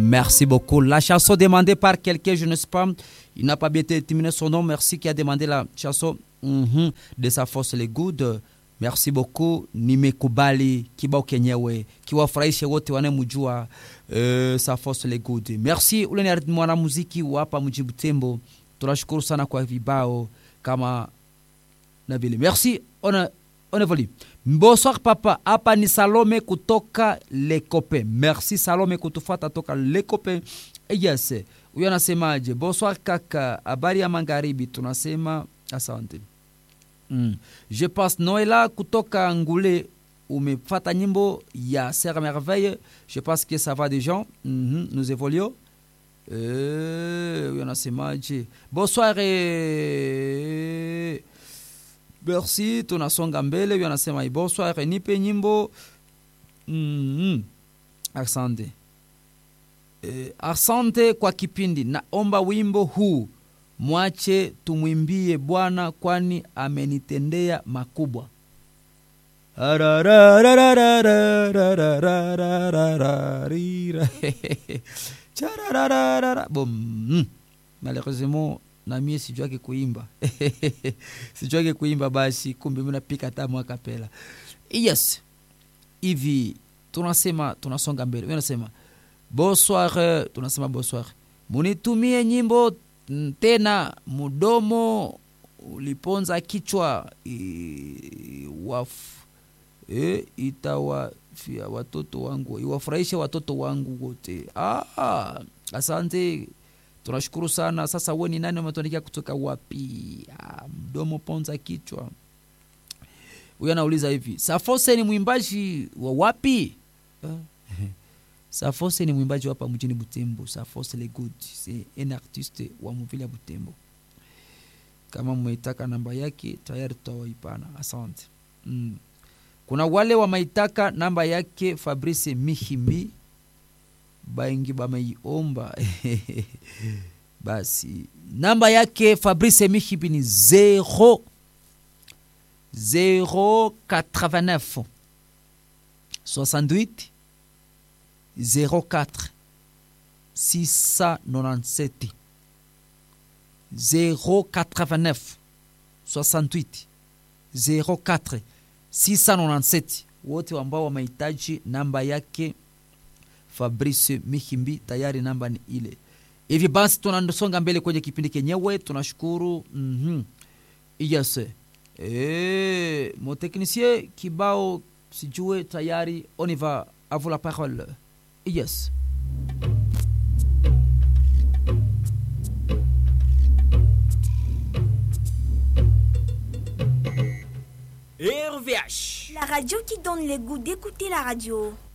Merci beaucoup. La chanson demandée par quelqu'un, je ne sais pas, il n'a pas bien déterminé son nom. Merci qui a demandé la chanson mm-hmm, de sa force les good. Merci beaucoup. Nimekubali kibao kenyewe kiwafurahishe wote wanemjua uh, sa force les good. Merci ule ni mwanamuziki wa hapa mji Butembo. Tunashukuru sana kwa vibao kama na vile. Merci. On on évolue. Bonsoir papa, hapa ni Salome kutoka Lekope. Merci Salome kutufata toka Lekope. Yes, huyo anasemaje? Bonsoir kaka, habari ya magharibi. Tunasema asante. Mm. Je passe Noela kutoka Ngule, umefata nyimbo ya Serre Merveille. Je pense que ça va des gens. Mm -hmm. Nous évoluons. huyo anasemaje? Bonsoir et... Merci, tunasonga mbele. Huyo anasema bonsoir, nipe nyimbo mm -hmm. Asante e, asante kwa kipindi. Naomba wimbo huu mwache tumwimbie Bwana, kwani amenitendea makubwa. Bom, malheureusement na mie sijuake kuimba sijuake kuimba, basi kumbe mnapika tamu akapela. Yes, hivi tunasema tunasonga mbele. Unasema bonsoir, tunasema bonsoir, munitumie nyimbo tena, mudomo uliponza kichwa e, waf, e, itawafia watoto wangu, iwafurahishe watoto wangu wote. Ah, asante tunashukuru sana. Sasa we ni nani? Umetuandikia kutoka wapi? Ah, mdomo ponza kichwa. Huyo anauliza hivi, Safose ni mwimbaji wa wapi? Safose ni mwimbaji hapa mjini Butembo. Safose le good c'est un artiste wa mvile ya Butembo. Kama mmeitaka namba yake tayari tutawaipana. Asante. Mm. Kuna wale wamaitaka namba yake Fabrice Mihimbi baingi bameiomba basi namba yake Fabrice Mihibi ni 0 089 68 04 697 089 68 04 697 wote ambao wamehitaji namba yake Fabrice Mihimbi, tayari namba ni ile. Hivi basi tunasonga mbele kwenye kipindi kenyewe, tunashukuru mm -hmm. Yes. Eh, mon technicien kibao sijue tayari, on y va, à vous la parole. Yes. RVH. La radio qui donne le goût d'écouter la radio.